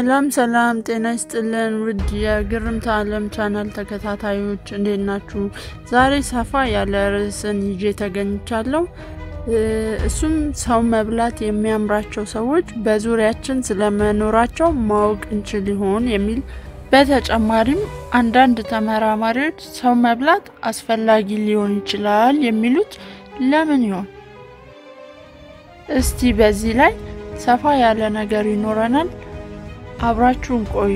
ሰላም ሰላም፣ ጤና ይስጥልን ውድ የግርምት ዓለም ቻናል ተከታታዮች እንዴት ናችሁ? ዛሬ ሰፋ ያለ ርዕስን ይዤ ተገኝቻለሁ። እሱም ሰው መብላት የሚያምራቸው ሰዎች በዙሪያችን ስለመኖራቸው ማወቅ እንችል ይሆን የሚል በተጨማሪም አንዳንድ ተመራማሪዎች ሰው መብላት አስፈላጊ ሊሆን ይችላል የሚሉት ለምን ይሆን? እስቲ በዚህ ላይ ሰፋ ያለ ነገር ይኖረናል። አብራችሁን ቆዩ።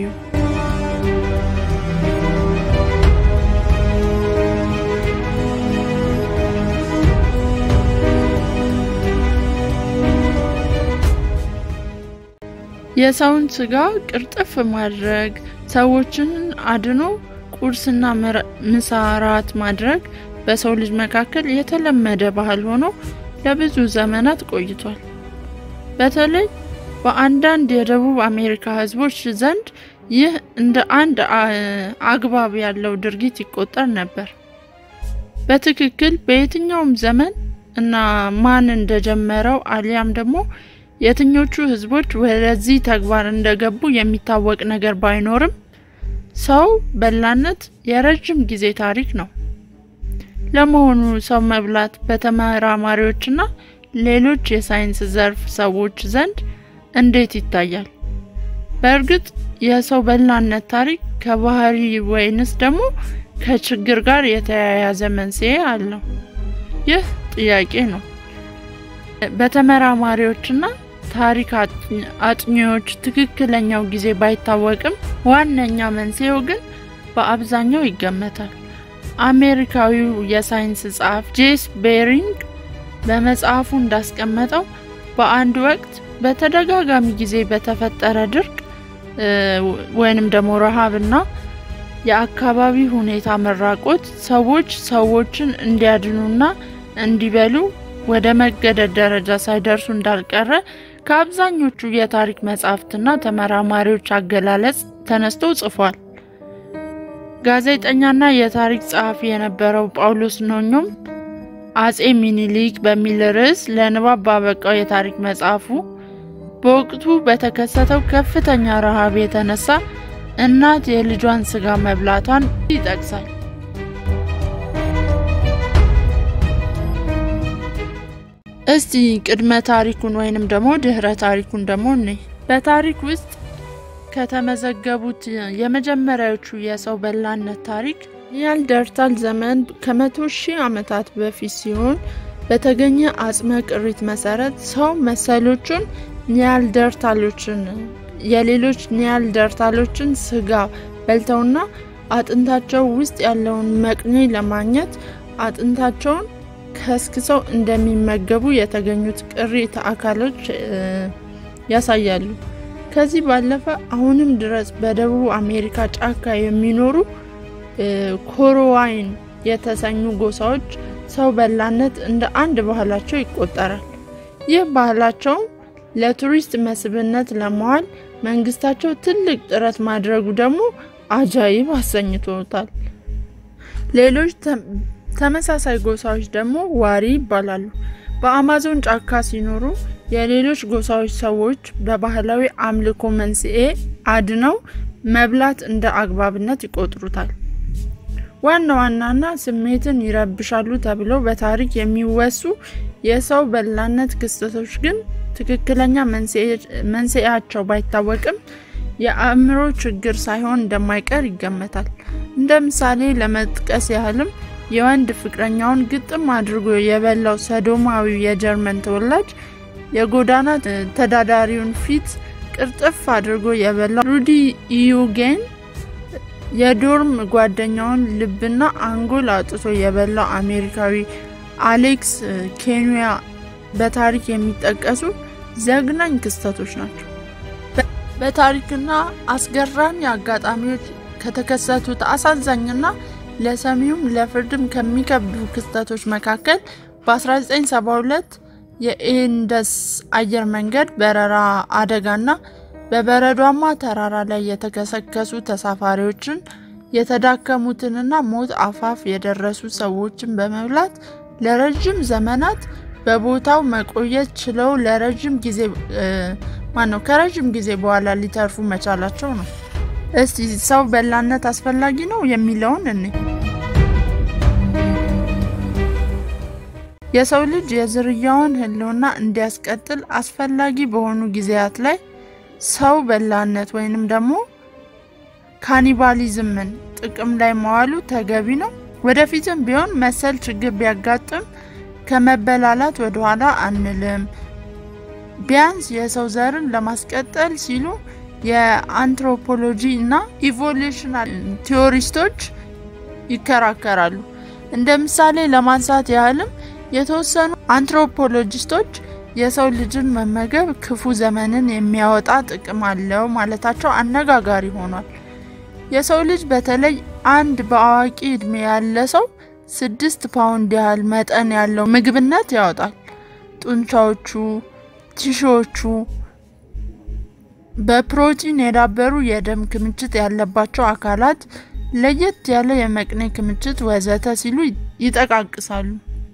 የሰውን ስጋ ቅርጥፍ ማድረግ፣ ሰዎችን አድኖ ቁርስና ምሳ ራት ማድረግ በሰው ልጅ መካከል የተለመደ ባህል ሆኖ ለብዙ ዘመናት ቆይቷል። በተለይ በአንዳንድ የደቡብ አሜሪካ ሕዝቦች ዘንድ ይህ እንደ አንድ አግባብ ያለው ድርጊት ይቆጠር ነበር። በትክክል በየትኛውም ዘመን እና ማን እንደጀመረው አሊያም ደግሞ የትኞቹ ሕዝቦች ወደዚህ ተግባር እንደገቡ የሚታወቅ ነገር ባይኖርም ሰው በላነት የረጅም ጊዜ ታሪክ ነው። ለመሆኑ ሰው መብላት በተመራማሪዎችና ሌሎች የሳይንስ ዘርፍ ሰዎች ዘንድ እንዴት ይታያል? በእርግጥ የሰው በላነት ታሪክ ከባህሪ ወይንስ ደግሞ ከችግር ጋር የተያያዘ መንስኤ አለው? ይህ ጥያቄ ነው። በተመራማሪዎችና ታሪክ አጥኚዎች ትክክለኛው ጊዜ ባይታወቅም ዋነኛ መንስኤው ግን በአብዛኛው ይገመታል። አሜሪካዊው የሳይንስ ጸሐፊ ጄስ ቤሪንግ በመጽሐፉ እንዳስቀመጠው በአንድ ወቅት በተደጋጋሚ ጊዜ በተፈጠረ ድርቅ ወይንም ደግሞ ረሃብና የአካባቢ ሁኔታ መራቆት ሰዎች ሰዎችን እንዲያድኑና እንዲበሉ ወደ መገደድ ደረጃ ሳይደርሱ እንዳልቀረ ከአብዛኞቹ የታሪክ መጻሕፍትና ተመራማሪዎች አገላለጽ ተነስቶ ጽፏል። ጋዜጠኛና የታሪክ ጸሐፊ የነበረው ጳውሎስ ኖኞም አጼ ሚኒሊክ በሚል ርዕስ ለንባብ ባበቃው የታሪክ መጽሐፉ በወቅቱ በተከሰተው ከፍተኛ ረሃብ የተነሳ እናት የልጇን ስጋ መብላቷን ይጠቅሳል። እስቲ ቅድመ ታሪኩን ወይንም ደግሞ ድህረ ታሪኩን ደግሞ እኔ በታሪክ ውስጥ ከተመዘገቡት የመጀመሪያዎቹ የሰው በላነት ታሪክ ኒያንደርታል ዘመን ከመቶ ሺህ ዓመታት በፊት ሲሆን በተገኘ አጽመ ቅሪት መሰረት ሰው መሰሎቹን ኒያንደርታሎችን የሌሎች ኒያንደርታሎችን ስጋ በልተውና አጥንታቸው ውስጥ ያለውን መቅኔ ለማግኘት አጥንታቸውን ከስክሰው እንደሚመገቡ የተገኙት ቅሪተ አካሎች ያሳያሉ። ከዚህ ባለፈ አሁንም ድረስ በደቡብ አሜሪካ ጫካ የሚኖሩ ኮሮዋይን የተሰኙ ጎሳዎች ሰው በላነት እንደ አንድ ባህላቸው ይቆጠራል። ይህ ባህላቸውም ለቱሪስት መስህብነት ለመዋል መንግስታቸው ትልቅ ጥረት ማድረጉ ደግሞ አጃይብ አሰኝቶታል። ሌሎች ተመሳሳይ ጎሳዎች ደግሞ ዋሪ ይባላሉ። በአማዞን ጫካ ሲኖሩ የሌሎች ጎሳዎች ሰዎች በባህላዊ አምልኮ መንስኤ አድነው መብላት እንደ አግባብነት ይቆጥሩታል። ዋና ዋናና ስሜትን ይረብሻሉ ተብለው በታሪክ የሚወሱ የሰው በላነት ክስተቶች ግን ትክክለኛ መንስኤያቸው ባይታወቅም የአእምሮ ችግር ሳይሆን እንደማይቀር ይገመታል። እንደ ምሳሌ ለመጥቀስ ያህልም የወንድ ፍቅረኛውን ግጥም አድርጎ የበላው ሰዶማዊ የጀርመን ተወላጅ የጎዳና ተዳዳሪውን ፊት ቅርጥፍ አድርጎ የበላው ሩዲ ኢዩጌን የዶርም ጓደኛውን ልብና አንጎል አውጥቶ የበላው አሜሪካዊ አሌክስ ኬንያ በታሪክ የሚጠቀሱ ዘግናኝ ክስተቶች ናቸው። በታሪክና አስገራሚ አጋጣሚዎች ከተከሰቱት አሳዛኝና ለሰሚውም ለፍርድም ከሚከብዱ ክስተቶች መካከል በ1972 የኢንደስ አየር መንገድ በረራ አደጋና በበረዷማ ተራራ ላይ የተከሰከሱ ተሳፋሪዎችን የተዳከሙትንና ሞት አፋፍ የደረሱ ሰዎችን በመብላት ለረጅም ዘመናት በቦታው መቆየት ችለው ለረጅም ጊዜ ማነው ከረዥም ጊዜ በኋላ ሊተርፉ መቻላቸው ነው። እስቲ ሰው በላነት አስፈላጊ ነው የሚለውን እኔ የሰው ልጅ የዝርያውን ሕልውና እንዲያስቀጥል አስፈላጊ በሆኑ ጊዜያት ላይ ሰው በላነት ወይንም ደግሞ ካኒባሊዝምን ጥቅም ላይ መዋሉ ተገቢ ነው። ወደፊትም ቢሆን መሰል ችግር ቢያጋጥም ከመበላላት ወደኋላ አንልም። ቢያንስ የሰው ዘርን ለማስቀጠል ሲሉ የአንትሮፖሎጂ እና ኢቮሉሽናል ቲዎሪስቶች ይከራከራሉ። እንደ ምሳሌ ለማንሳት ያህልም የተወሰኑ አንትሮፖሎጂስቶች የሰው ልጅን መመገብ ክፉ ዘመንን የሚያወጣ ጥቅም አለው ማለታቸው አነጋጋሪ ሆኗል። የሰው ልጅ በተለይ አንድ በአዋቂ እድሜ ያለ ሰው ስድስት ፓውንድ ያህል መጠን ያለው ምግብነት ያወጣል። ጡንቻዎቹ፣ ቲሾዎቹ በፕሮቲን የዳበሩ የደም ክምችት ያለባቸው አካላት፣ ለየት ያለ የመቅኔ ክምችት ወዘተ ሲሉ ይጠቃቅሳሉ።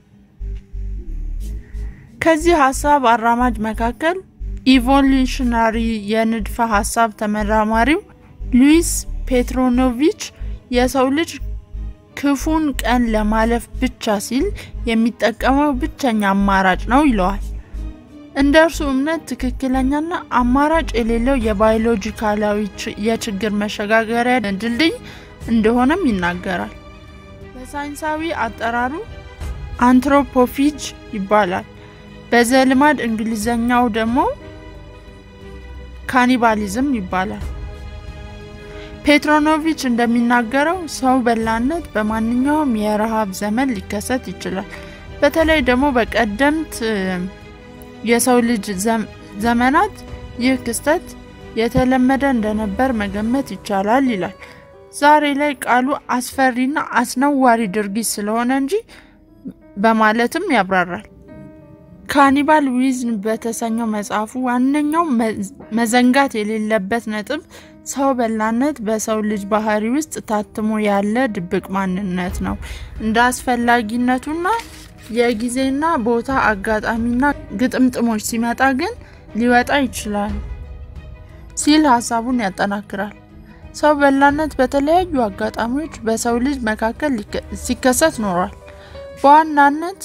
ከዚህ ሀሳብ አራማጅ መካከል ኢቮሉሽናሪ የንድፈ ሀሳብ ተመራማሪው ሉዊስ ፔትሮኖቪች የሰው ልጅ ክፉን ቀን ለማለፍ ብቻ ሲል የሚጠቀመው ብቸኛ አማራጭ ነው ይለዋል። እንደ እርሱ እምነት ትክክለኛና አማራጭ የሌለው የባዮሎጂካላዊ የችግር መሸጋገሪያ ድልድይ እንደሆነም ይናገራል። በሳይንሳዊ አጠራሩ አንትሮፖፊጅ ይባላል። በዘልማድ እንግሊዘኛው ደግሞ ካኒባሊዝም ይባላል። ፔትሮኖቪች እንደሚናገረው ሰው በላነት በማንኛውም የረሃብ ዘመን ሊከሰት ይችላል። በተለይ ደግሞ በቀደምት የሰው ልጅ ዘመናት ይህ ክስተት የተለመደ እንደነበር መገመት ይቻላል ይላል። ዛሬ ላይ ቃሉ አስፈሪና አስነዋሪ ድርጊት ስለሆነ እንጂ በማለትም ያብራራል። ካኒባል ዊዝን በተሰኘው መጽሐፉ ዋነኛው መዘንጋት የሌለበት ነጥብ ሰው በላነት በሰው ልጅ ባህሪ ውስጥ ታትሞ ያለ ድብቅ ማንነት ነው። እንደ አስፈላጊነቱና የጊዜና ቦታ አጋጣሚና ግጥምጥሞች ሲመጣ ግን ሊወጣ ይችላል ሲል ሀሳቡን ያጠናክራል። ሰው በላነት በተለያዩ አጋጣሚዎች በሰው ልጅ መካከል ሲከሰት ኖሯል። በዋናነት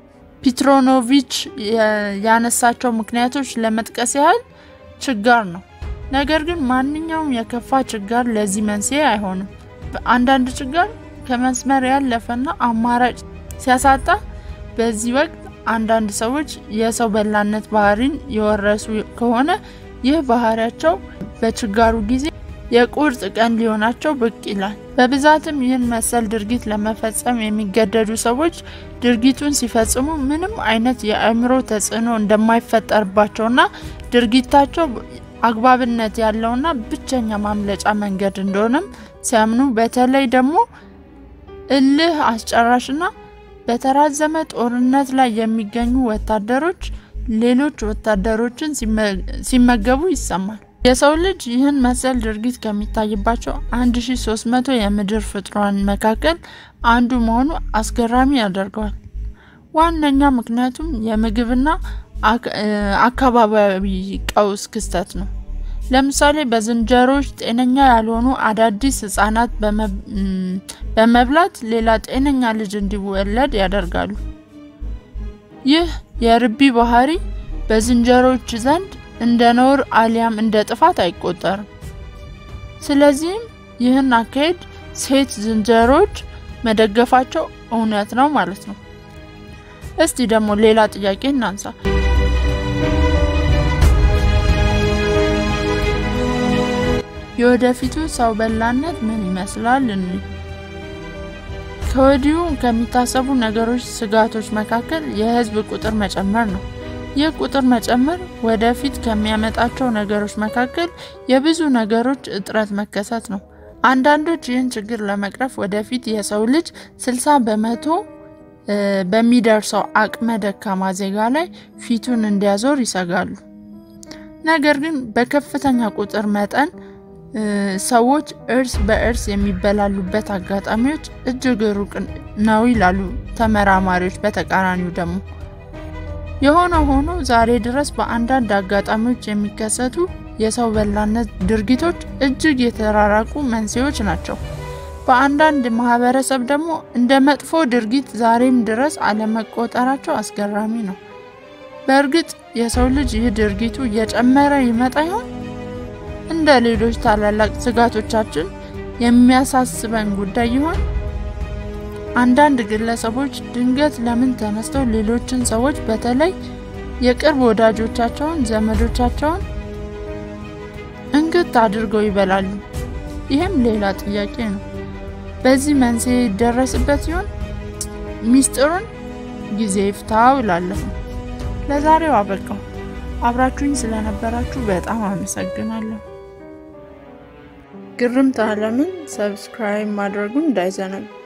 ፒትሮኖቪች ያነሳቸው ምክንያቶች ለመጥቀስ ያህል ችጋር ነው። ነገር ግን ማንኛውም የከፋ ችጋር ለዚህ መንስኤ አይሆንም። አንዳንድ ችጋር ከመስመር ያለፈና አማራጭ ሲያሳጣ፣ በዚህ ወቅት አንዳንድ ሰዎች የሰው በላነት ባህሪን የወረሱ ከሆነ ይህ ባህሪያቸው በችጋሩ ጊዜ የቁርጥ ቀን ሊሆናቸው ብቅ ይላል። በብዛትም ይህን መሰል ድርጊት ለመፈጸም የሚገደዱ ሰዎች ድርጊቱን ሲፈጽሙ ምንም አይነት የአእምሮ ተጽዕኖ እንደማይፈጠርባቸውና ድርጊታቸው አግባብነት ያለውና ብቸኛ ማምለጫ መንገድ እንደሆነም ሲያምኑ፣ በተለይ ደግሞ እልህ አስጨራሽና በተራዘመ ጦርነት ላይ የሚገኙ ወታደሮች ሌሎች ወታደሮችን ሲመገቡ ይሰማል። የሰው ልጅ ይህን መሰል ድርጊት ከሚታይባቸው 1300 የምድር ፍጥሯን መካከል አንዱ መሆኑ አስገራሚ ያደርገዋል። ዋነኛ ምክንያቱም የምግብና አካባቢያዊ ቀውስ ክስተት ነው። ለምሳሌ በዝንጀሮዎች ጤነኛ ያልሆኑ አዳዲስ ሕጻናት በመብላት ሌላ ጤነኛ ልጅ እንዲወለድ ያደርጋሉ። ይህ የርቢ ባህሪ በዝንጀሮዎች ዘንድ እንደ ነውር አሊያም እንደ ጥፋት አይቆጠርም። ስለዚህም ይህን አካሄድ ሴት ዝንጀሮዎች መደገፋቸው እውነት ነው ማለት ነው። እስቲ ደግሞ ሌላ ጥያቄ እናንሳ። የወደፊቱ ሰው በላነት ምን ይመስላል? እኒ ከወዲሁ ከሚታሰቡ ነገሮች ስጋቶች መካከል የህዝብ ቁጥር መጨመር ነው። ይህ ቁጥር መጨመር ወደፊት ከሚያመጣቸው ነገሮች መካከል የብዙ ነገሮች እጥረት መከሰት ነው። አንዳንዶች ይህን ችግር ለመቅረፍ ወደፊት የሰው ልጅ 60 በመቶ በሚደርሰው አቅመ ደካማ ዜጋ ላይ ፊቱን እንዲያዞር ይሰጋሉ። ነገር ግን በከፍተኛ ቁጥር መጠን ሰዎች እርስ በእርስ የሚበላሉበት አጋጣሚዎች እጅግ ሩቅ ነው ይላሉ ተመራማሪዎች። በተቃራኒው ደግሞ የሆነ ሆኖ ዛሬ ድረስ በአንዳንድ አጋጣሚዎች የሚከሰቱ የሰው በላነት ድርጊቶች እጅግ የተራራቁ መንስኤዎች ናቸው። በአንዳንድ ማህበረሰብ ደግሞ እንደ መጥፎ ድርጊት ዛሬም ድረስ አለመቆጠራቸው አስገራሚ ነው። በእርግጥ የሰው ልጅ ይህ ድርጊቱ እየጨመረ ይመጣ ይሆን? እንደ ሌሎች ታላላቅ ስጋቶቻችን የሚያሳስበን ጉዳይ ይሆን? አንዳንድ ግለሰቦች ድንገት ለምን ተነስተው ሌሎችን ሰዎች በተለይ የቅርብ ወዳጆቻቸውን፣ ዘመዶቻቸውን እንክት አድርገው ይበላሉ? ይህም ሌላ ጥያቄ ነው። በዚህ መንስኤ ይደረስበት ይሆን? ሚስጥሩን ጊዜ ይፍታው እላለሁ። ለዛሬው አበቃው። አብራችሁኝ ስለነበራችሁ በጣም አመሰግናለሁ። ግርምት ዓለምን ሰብስክራይብ ማድረጉን እንዳይዘነጉ።